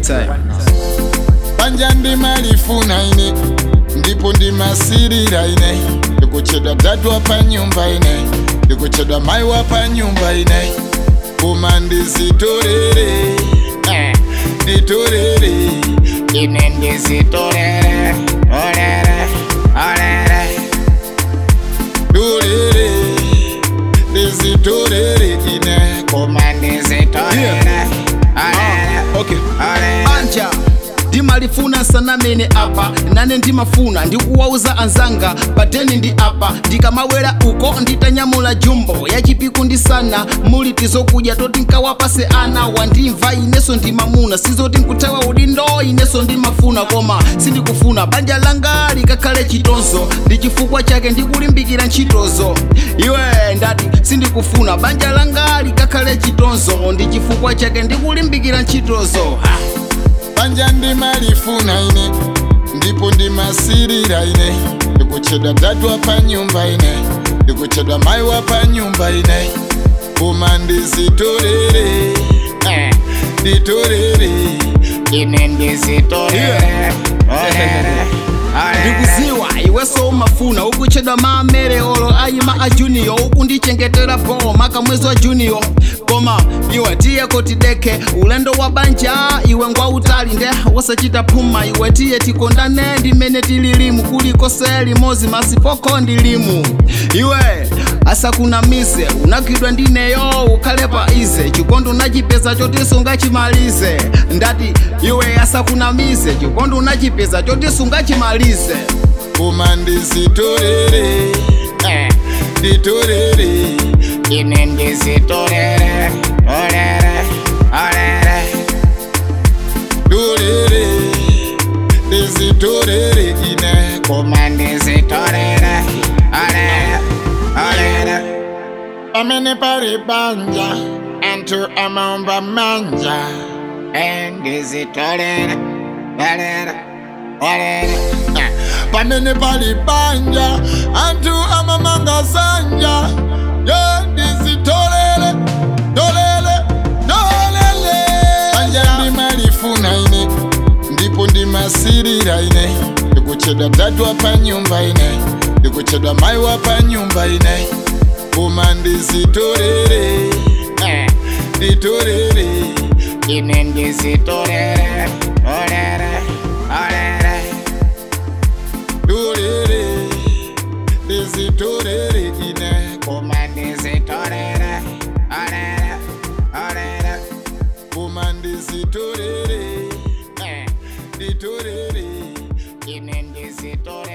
time panja ndimalifuna ine ndipo ndimasirira ine ndikuchedwa dadu wapa nyumba ine ndikuchedwa mai wapa nyumba ine koma ndizitorere eh, nditorere ine ndizitorere orere orere dorere ndizitorere ine koma ndizitorere orere okay orere anja ndimalifuna sanamene apa nane ndimafuna ndikuwauza anzanga pateni ndi apa ndikamawera uko nditanyamula jumbo yachipiku ndi sana muli tizokudya toti nkawapase ana wandimva ineso ndimamuna sizoti nkuthawa udindo ineso ndimafuna koma sindikufuna banja langa likakhale chitonzo ndi chifukwa chake ndikulimbikira ntchitozo iwe ndati sindikufuna banja langa likakhale chitonzo ndi chifukwa chake ndikulimbikira ntchitozo ha. panja ndimalifuna ine ndipo ndimasirira ine ndikuchedwa dadu wapa nyumba ine ndikuchedwa mai wapa nyumba ine koma ndizitorere eh, nditorere ine ndizitorere orere orere ndikuziwa iweso umafuna ukuchedwa maamere olo ayima a junior ukundichengetera po maka mwezi wa junior koma iwe tiye kotideke ulendo wa banja iwe ngwa utali nde wasachita phuma iwe tiye tikondane ndimene tililimu kulikose limozi masipoko ndilimu iwe asakunamise unagwidwa ndineyo ukhale pa ize chikondi unachipeza choti sungachimalize ndati iwe asakunamise chikondi unachipeza choti sungachimalize koma ndizitorere eh, nditorere ine ndizitorere orere orere dorere ndizitorere ine koma ndizitorere orere orere pamene pali banja anthu amaomba manja endizitorere orere orere Eh, pamene pali banja anthu amamanga sanja yo ndizitolere tolere tolere banja ndimalifuna ine ndipo ndimasirira ine ndikuchedwa dadu wapa nyumba ine ndikuchedwa mai wapa nyumba ine koma ndizitorere eh, nditorere ine ndizitorere orere orere dorere ndizitorere ine koma ndizitorere orere orere koma ndizitorere eh, nditorere ine ndizitorere